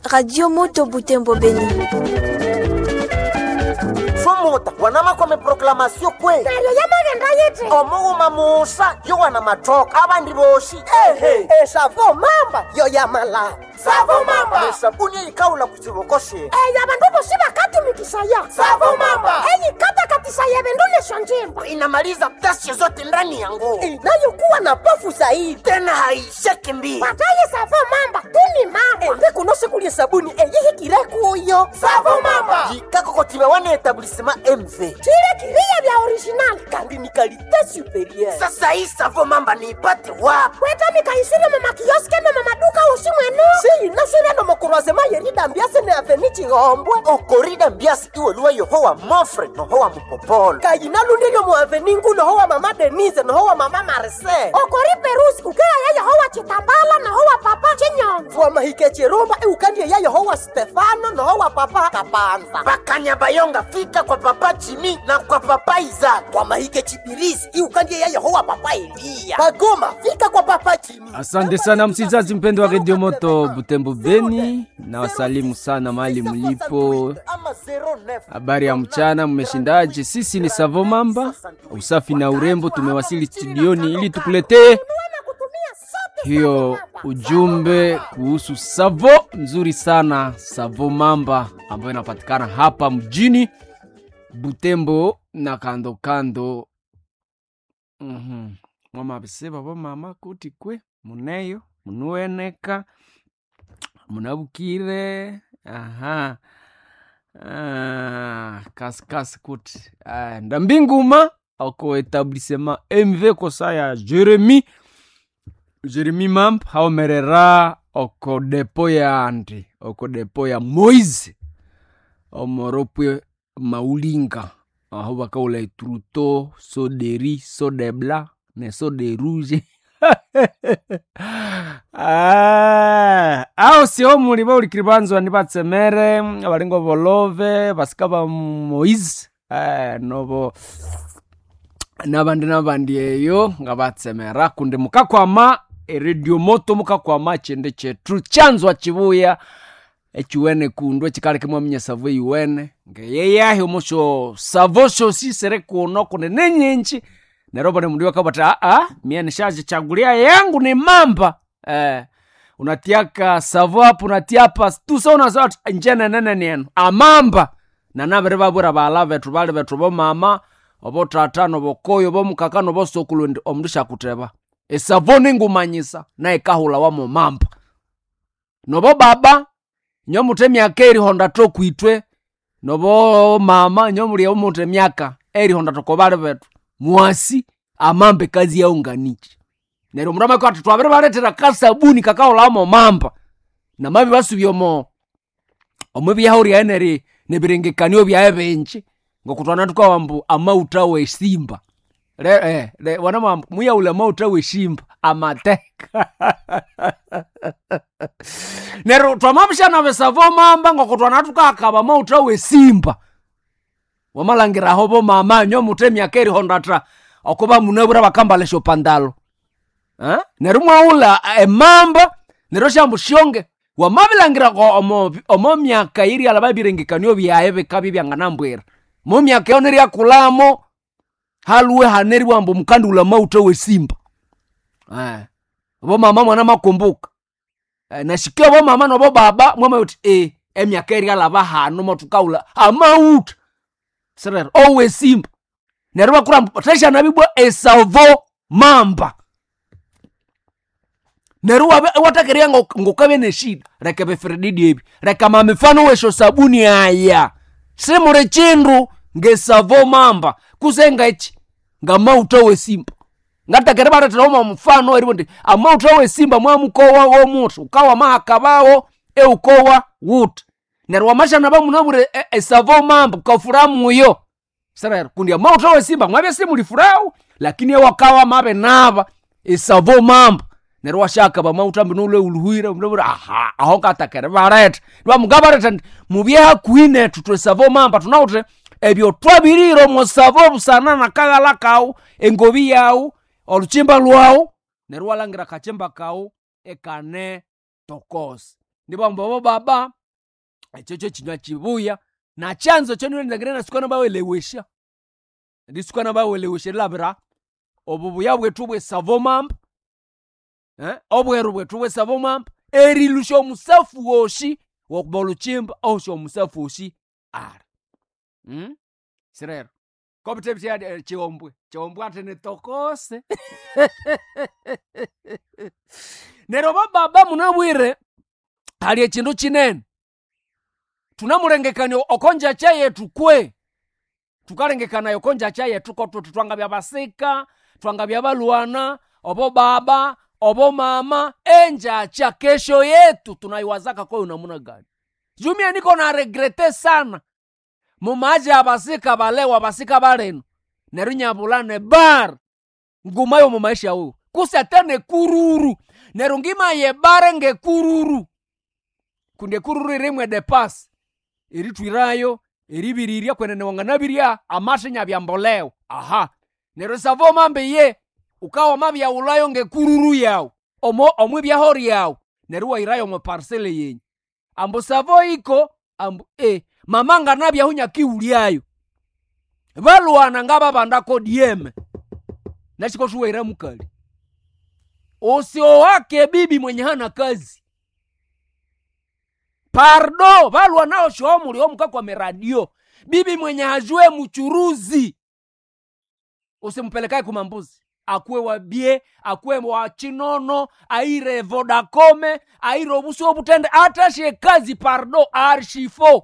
Radio Moto Butembo Beni. Sumuta wanamakome proklamasyo kwe neryo yamagenda yiti omughuma musa yo wana matoka abandi boshi ehe esavo mamba yo yamala savo mamba esabuni eyikawula ku kiboko she eyo abandu bosi bakatumikisaya Savo mamba. eyikatakatisaya ebindu nesyo njimba inamaliza ghasia zote ndani ya nguo inayokuwa na pofu zaidi tena haisheki mbili pataye savo mamba tuni mamba embe kuno sikulye sabuni eyihikire kuyo jikakokotibe wana etablisema mv chile kiriya bya original kandi ni kalite superieur sasa hii savo mamba niipate wapi kwetamika isire mumakioske ne mumaduka usi mwenu siyinasire no mukurwazema yeridambiase ne aveni chihombwe okorida mbiasi iweluwa yohowa mofre nohowa mupopolo kayinalundiryo mu aveni ngu nohowa mama denise nohowa mama marise okori perusi ukeya yayohowa chitambala nohowa papa chinyonzo wamahike chirumba iukandie ya yohowa stefano nohowa papa kapanza bakanya bayonga fika kwa papa jimi na kwa papa izaka wamahike chibirisi iukandie ya yohowa papa eliya bagoma fika kwa papa jimi Asante sana msikilizaji mpendo wa redio moto Butembo Beni, na wasalimu sana mahali mlipo. Habari ya mchana, mmeshindaje? Sisi ni Savo Mamba, usafi na urembo. Tumewasili studioni ili tukuletee hiyo ujumbe kuhusu Savo nzuri sana, Savo Mamba ambayo inapatikana hapa mjini Butembo na kando kando. mm mwamabiseba bomama kuti kwe muneyo munuweneka munabukire aha ah, kasikasi kuti ah, ndambinguma oko etablissement mv kosa ya jeremi jeremi mamp haomerera oko depo ya andi oko depo ya moise omoropwe maulinga aho bakaula etruto so de riz so de blanc ne so de rouge Ah, aho siho muli baulikili banzwa ni batsemere abalingo bolove basika ba moise eh, nobo nabandi nabandi eyo nga batsemera kundi mukakwama eredio moto mukakwama chende chetu chanzwa chibuya echiwene kundu echikali kimwaminya savo iwene ngeyeyahi omusho savo shosi sere kuno kune nenyinji nerobo ni mundu wakabata aa mie nishajichagulia yangu ni mamba eh, unatiaka savo apo unatiapa tusauna njene nene nienu amamba nanabere babwera bala betu bali betu bomama obo tata nobokoyo bomukaka nobosokulu ndi omundu shakuteba esavo ningumanyisa naye kahula wamo mamba nobo baba nyo mute myaka erihonda tokwitwe nobo mama nyo muli omute myaka erihonda tokobali betu mwasi amambe kazi yaunganichi neryo mundu amaka ati twabire baletera kasabuni kakaolamo mamba namabi basubya omo omu byaho ryaeneri nebirengekanio byae binji ngokutwana tukawambu amauta wesimba le, eh, le, wanamwambu muyaula amauta wesimba amateka neryo twamamshana besavo mamba ngokutwana tukakaba mauta wesimba wamalangiraho bomama nyo mute myaka erihondatra okuba munabura bakambalesha opandalo Eh? neryo mwaula emamba neryo shambu shonge wamabilangirako omo, omo myaka iri alaba birengekanio byaye bikabi byanganambwira mo myaka yo neryakulamo haluwe haneri wambu mukandula mauta wesimba eh. bomama mwana makumbuka eh, nashikia bomama nobo baba mwamayuti e emyaka eri alaba hano matukaula amauta serero owesimba neryo bakurambu tashanabibwa esavo mamba neryo wabe- watakeria ngokabe neshida reka beferedidi ebi reka mamifano wesho sabuni aya simule chindu ngesavo mamba kusenga ichi ngamauta wesimba ngatakere baretera oma mfano eribo ndi amauta wesimba mwamukowa womutu ukawa mahakabawo eukowa wuta neryo wamashana bamunabure e- esavo mamba kafuramuyo serero kundi amauta wesimba mwabye simulifurawu lakini ewakawa mabe naba esavo mamba neryo washaka bamauta mbinule uluhwire mnabura aha aho ngatakere bareta nibamuga bareta ndi mubye hakuhi netu twesavo mamba tunawute ebyo twabirire omusavo busana nakaghala kawu engobi yawu oluchimba lwawu neryo walangira kachimba kawu ekane tokosi nibamba bo baba ekyo kyo kinywa kibuya na chanzo kyonilendagire nasukana bawelewesha ndisukana bawelewesha labira obu buya bwetu bwesavo mamba eh? obweru bwetu bwesavo mamba erilusha omusafu woshi wokuba oluchimba oshi omusafu woshi ara mm? sirero kopitebitya chiombwe chiombwe ati nitokose nero bababa munabwire hali echindu chinene tunamulengekania okonja cha yetu kwe tukalengekanayo konja cha yetu kotwetu twangabya basika twangabya balwana obo baba obo mama enjacha kesho yetu tunaiwazaka kwayo namuna gani jumia niko na regrete sana mumaji abasika balewa basika baleno neru nyabulane bar ngumayo mumaisha uyu kusatene kururu neru ngimaye bare ngekururu kunde kururu irimwe de pasi eritwirayo eribiriria kwenene wanganabirya amashinya byamboleo aha nero savo mambe ye ukawa mabyaulayo ngekururu yawu omo omwe byaho ryawu neru wairayo mwe parsele yenyu ambu savo iko ambu e mama nganabyahu nyakiulyayo balwana ngababandako dieme nachikotuwaira mukali usio wake bibi mwenye hana kazi pardo valwa nao shomuli omukakwa meradio bibi mwenye hajue mchuruzi usimpelekae kumambuzi akuwe wabie akuwe wa chinono aire vodakome aire obusi obutende atashe kazi pardo arshifo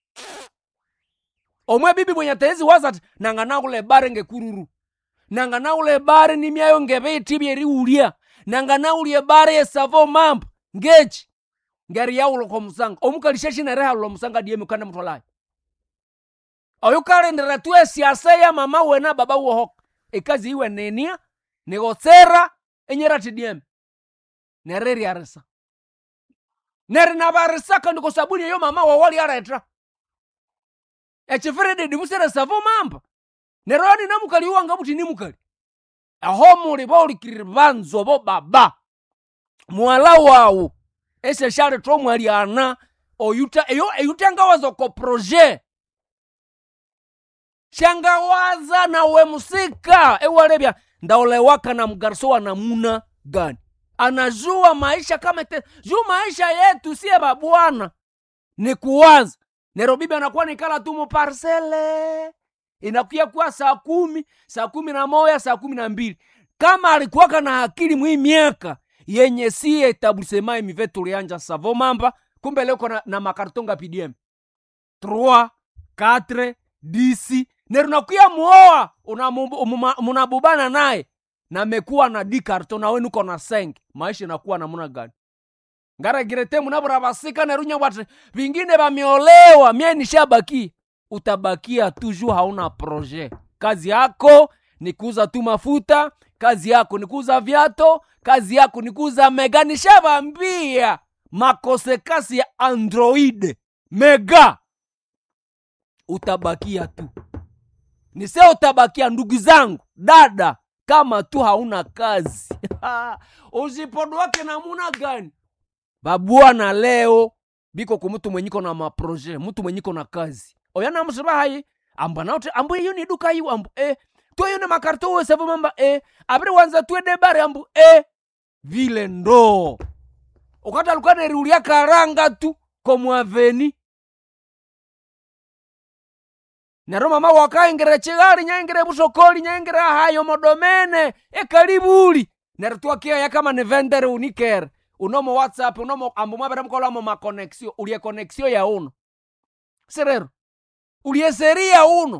omwe bibi mwenye tezi wazati nanga naule bare ngekururu nanga naule bare nimyayo ngeviti byeriulya nanga naulie bare yesavo mambo ngechi ngeri yawuloko musanga omukalisha shinerehalulo musanga diemi ukanda mutolayo oyu kalendera tu esiasa ya mama wena baba wohoka ikazi iwe nenia nigotsera enyerati diemi nereriarisa neri nabarisaka ndiko sabuni eyo mama wawali aretra echifirididi musere savo mamba neroni namukali iwanga buti nimukali aho muli baulikiriri banzo bo baba mwala wawu eseshali tomwaliana oyuta eyo eyutangawaza ko proje shangawaza nawe musika ewalebya ndaolewaka na mgariso wa namuna gani anajua maisha kama te juu maisha yetu siye babwana ni kuwaza nero bibi anakuwa nikala tu muparsele inakuya kuwa saa kumi saa kumi na moya saa kumi na mbili kama alikuwaka na akili mwii miaka yenye siye etablissement imive tulianja savo mamba kumbe leko na, na makartonga pdm 3 4 10 nero nakuya muoa unamu- umuma- munabubana naye namekuwa na di karton nawe nuko na senge maisha inakuwa namuna gani ngaregirete munabura basika nerunya bwati vingine vamiolewa mie nishabaki utabakia tuju hauna proje kazi yako ni kuuza tu mafuta kazi yako ni kuuza vyato kazi yako ni kuuza mega nishavambia makosekasi ya android mega utabakia tu nise utabakia ndugu zangu dada kama tu hauna kazi usipodwake namuna gani babwana leo biko ku mtu mwenyiko na maproje mtu mwenyiko na kazi oyana msiba hayi amba naute ambu iyo ni duka hiyo ambu e tuyo ne makarto we savo mamba e abiri wanza tuwe debare ambu e vile ndo ukata alikuwa neriulia karanga tu komwaveni nero mama wakaingire chigali nyaingire busokoli nyaingire hayo modomene ekalibuli nero twakiaya kama ni vendere unikere unomo whatsapp unomo ambu mwabere mukolamo makonexio ulie konexio ya uno sirero ulie seria uno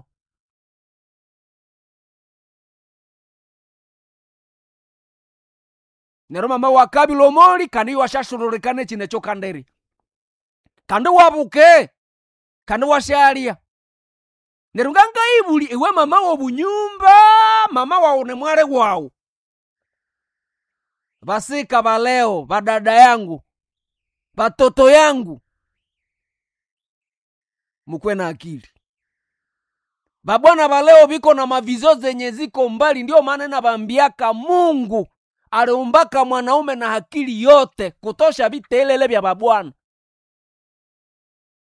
nero mama wakabila omoli kandi washashururikane chinecho kanderi kandi wabuke kandi washalia nero ngangaibuli iwe mama wobunyumba mama wawu ne mwale wawu vasika valeo vadada yangu vatoto yangu mukwe na akili vabwana valeo viko na mavizio zenye ziko mbali ndio maana navambiaka mungu aliumbaka mwanaume na akili yote kutosha vitelele vya vabwana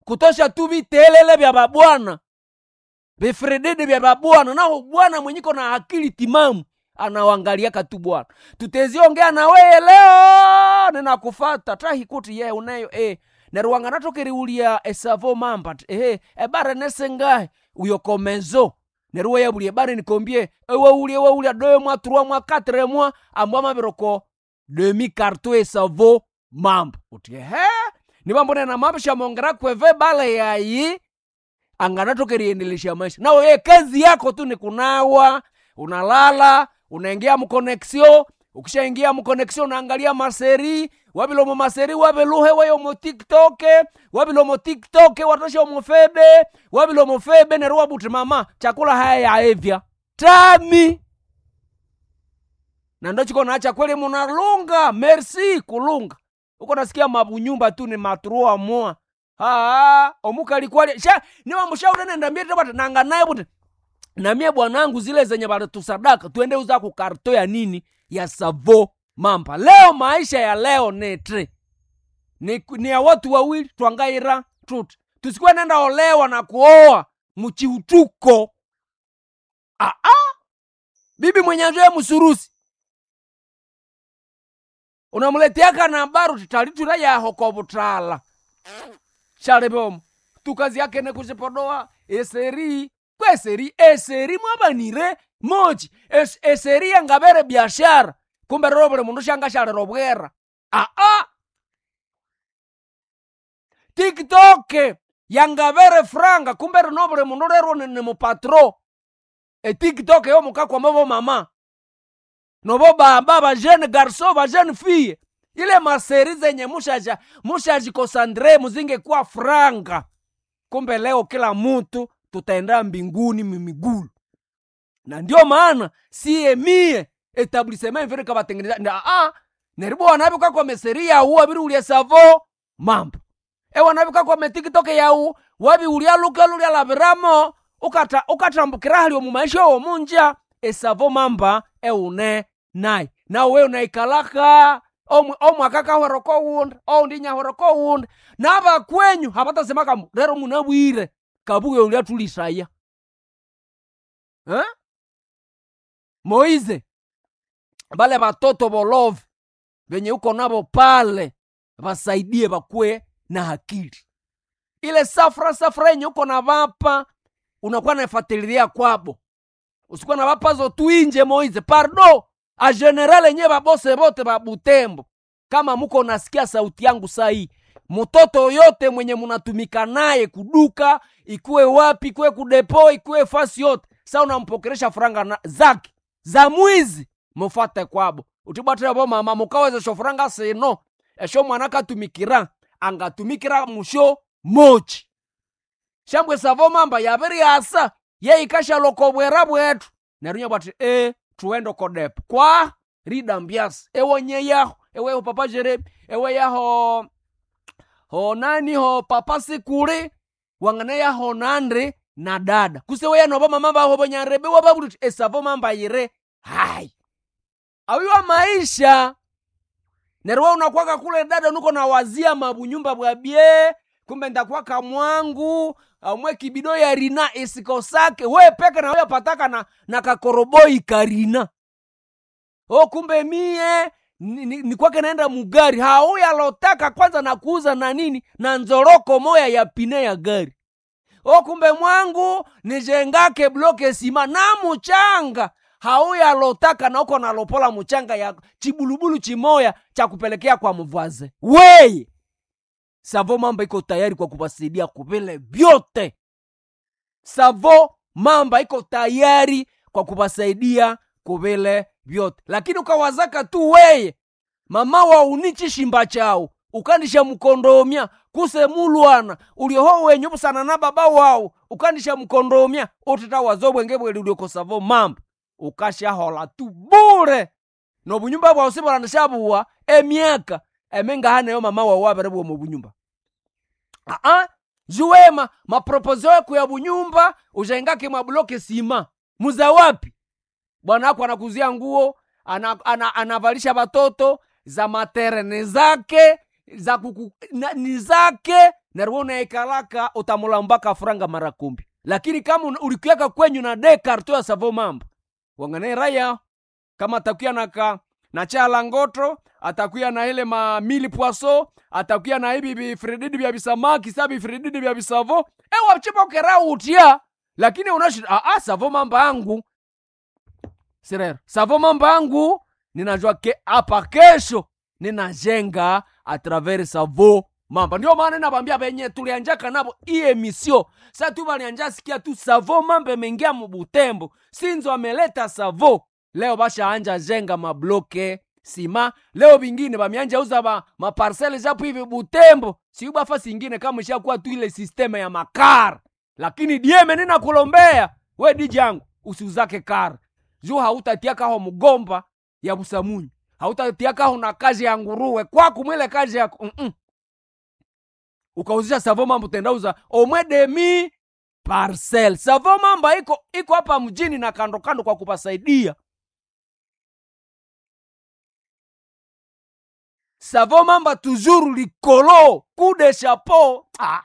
kutosha tu vitelele vya babwana vifredede vya babwana naho bwana mwenyiko na akili timamu anawangaliaka tu bwana tuteziongea na weye leo ninakufata tahikuti ye uneyo e neruwanga natokeriulia esavo mamba ti, ehe ebare nesengahe uyokomezo neruwe yabulie bare nikombie ewaulie waulia deux mois trois mois quatre mois ambwa mabiroko demi carton esavo mamba uti ehe nivambonena mamba shamongera kweve bale yayi anganatokeriendelesha maisha nao ye kazi yako tu ni kunawa unalala unaingia mkoneksio ukishaingia mkoneksio unaangalia maseri wabilomo maseri wabiluhe wayomo tiktoke wabilomo tiktoke watoshomo febe wabilomo febe neruwa buti mama chakula haya yaevya tami na ndo chiko nacha kweli munalunga merci kulunga uko nasikia mabunyumba tu ni matrua moa aa omukalikwali sha niwamushauri nendambie tebati nanga naye buti namie bwanangu zile zenye balitusadaka tuende uza kukarto ya nini ya savo mamba leo maisha ya leo netre ni, ni ya watu wawili twangaira tuti tusikuwe nenda olewa na kuoa muchiutuko aa bibi mwenye njoye musurusi unamuleteaka na baru titalitula yaho kobutala shalibomo tukazi yake nekuzipodoa eseri kweseri eseri mwabanire moji es, eseri yangabere biashara kumbe rero buli mundu shanga shalero bwera aa tiktok yangabere franga kumbe rino buli mundu rero ni, ni mupatro etiktok yo mukakwama bo mama nobo baba bajene garso bajene fille ile maseri zenye mushaja mushajikosandre muzingekuwa franga kumbe leo kila mutu tutaenda mbinguni mimigulu na ndio maana siye mie etablisema mvere kabatengeneza nda a neribo wanabi kwa meseri yawu abiri ulia savo mambo e wanabi kwa me tiktok yawu wabi ulia luka lulia labiramo ukata ukatambukira hali mu maisha yo munja esavo mamba eune nai na we unaikalaka omwaka hweroko wunda oundinya hweroko wunda naba kwenyu habatasema kamu rero munabwire kabuge ulia tulisaya eh? moize bale batoto bolove venye uko nabo pale basaidie bakwe na akili ile safra safra yenye uko na bapa unakuwa naifatilia kwabo usikuwa na bapazo tuinje moize pardo a general enye babose bote babutembo kama muko nasikia sauti yangu sahii mtoto yote mwenye munatumika naye kuduka ikuwe wapi ikuwe kudepo ikuwe fasi yote sa unampokeresha franga na, zake za mwizi mufate kwabo utibwatira bo mama mukawezesha franga sino esho mwana katumikira angatumikira musho mochi shambwe savo mamba yabiri asa yeikasha loko bwera bwetu nerunya bwati e tuende kodepo kwa rida mbiasi ewonye yaho eweho papa jerebi ewe yaho ho nani ho papa sikuli wangane yaho nandri na dada kusewe yanoba mama baho bonyarebe wababuti esavo mamba yire hai awiwa maisha nerwa unakwaka kule dada nuko na wazia mabunyumba bwabye kumbe ndakwaka mwangu amwe kibido ya rina isikosake we peke na wewe pataka na, na kakoroboi karina o kumbe mie ni, ni, ni kwake naenda mugari hauyalotaka kwanza na kuuza na nini na nzoroko moya ya pine ya gari o kumbe mwangu nijengake bloke sima na muchanga hauyalotaka na uko nalopola muchanga ya chibulubulu chimoya cha kupelekea kwa mvaze weye savo mamba iko tayari kwa kuwasaidia kuvile vyote savo mamba iko tayari kwa kuwasaidia kuvile vyote lakini ukawazaka tu weye mama wa unichi shimba chao ukandisha mkondomya kuse mulwana ulioho wenyu busana na baba wao ukandisha mkondomya utita wazobwenge bweli uliokosavo mamba ukashahola tu bure nobunyumba bwao sibulandishabuwa emyaka emengahaneyo mama wao waberebwa mu bunyumba aa juwema mapropozo yako ya bunyumba ujaingake mwabuloke sima muza wapi bwana wako anakuzia nguo ana, ana, anavalisha watoto za materene zake za kuku, na, ni zake nariwe unaikalaka utamulambaka franga mara kumbi lakini kama una- ulikiweka kwenyu na de karto ya savo mambo wangane raya kama atakuya na ka na chala ngoto atakuya na ile ma mili poisson atakuya na ibi bifredidi vya bisamaki sa bifredidi vya bisavo e wachipa kera utia lakini unashida ah, ah, savo mambo yangu sirero savo mambo yangu ninajua ke hapa kesho ninajenga atravers savo mamba ndio maana nabambia benye tulianjaka nabo hii emisio sa tu balianja sikia tu savo mambo imeingia mubutembo sinzo ameleta savo leo bashaanja jenga mabloke sima leo bingine bamianja uza ba maparsele japo hivi butembo siuba fasi ingine kama ishakuwa tu ile sisteme ya makar lakini dieme nina kulombea we diji yangu usiuzake kar juu hautatiakaho mgomba ya busamunyi hautatiakaho na kazi ya nguruwe kwaku mwile kazi ya mm-mm. ukauzisha savo mambo tendauza omwe demi parcel savo mamba iko iko hapa mjini na kando kando kwa kupasaidia savo mamba toujours likolo coup de chapeau ah.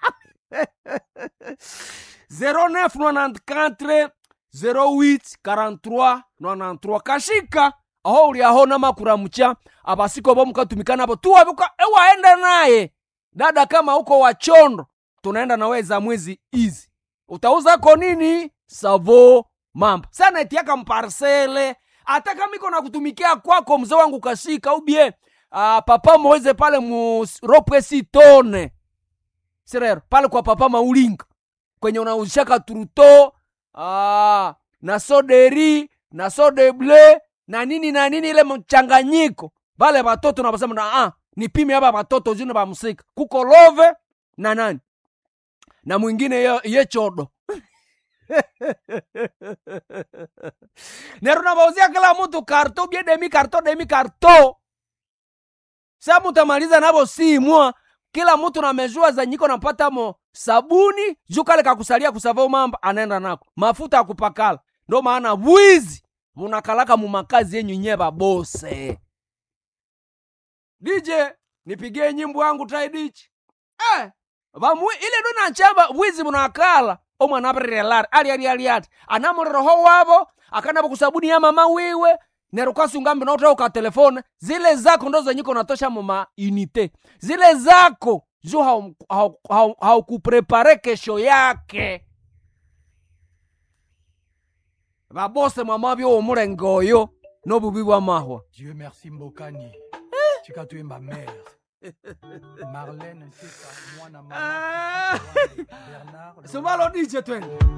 0994 08 43 93 kashika aho uli aho namakuramucha abasiko bo mukatumika nabo tuwabuka ewaenda naye dada kama uko wachondo tunaenda nawe za mwezi izi utauzako nini savo mamba sana etiaka mparsele hata kama iko na kutumikia kwako mzee wangu kashika ubie uh, papa moeze pale mu ropwe sitone sirero pale kwa papa maulinga kwenye unauzishaka truto ah, na soderi na sodeble na nini na nini ile mchanganyiko vale vatoto navasema na ah, nipime ava vatoto june vamusika kuko love na nani na mwingine ye, ye chodo nero navauzia kila mtu karto bie demi karto demi karto sa mutamaliza navo simwa kila mtu namejua zanyiko napata mo sabuni juu kale kakusalia kusava mamba anaenda nako mafuta ya kupakala ndo maana bwizi munakalaka mumakazi yenyu nye babose dj nipigie nyimbo yangu taidichi eh, vamu ile ndo nachamba bwizi munakala omwana apirirelari ali ali ali ati anamuriroho wavo akanavo kusabuni ya mama wiwe nerukasungambi nautauka telefone zile zako ndo zenyiko natosha muma unite zile zako juu haukuprepare hau, hau kesho yake vabose mwamavyo omulengo oyo nobubi bwa mahwa Dieu merci Mbokani. Tika tu es ma mère. Marlène Teka, mwana mama. Ah. Bernard. sumalo dije twende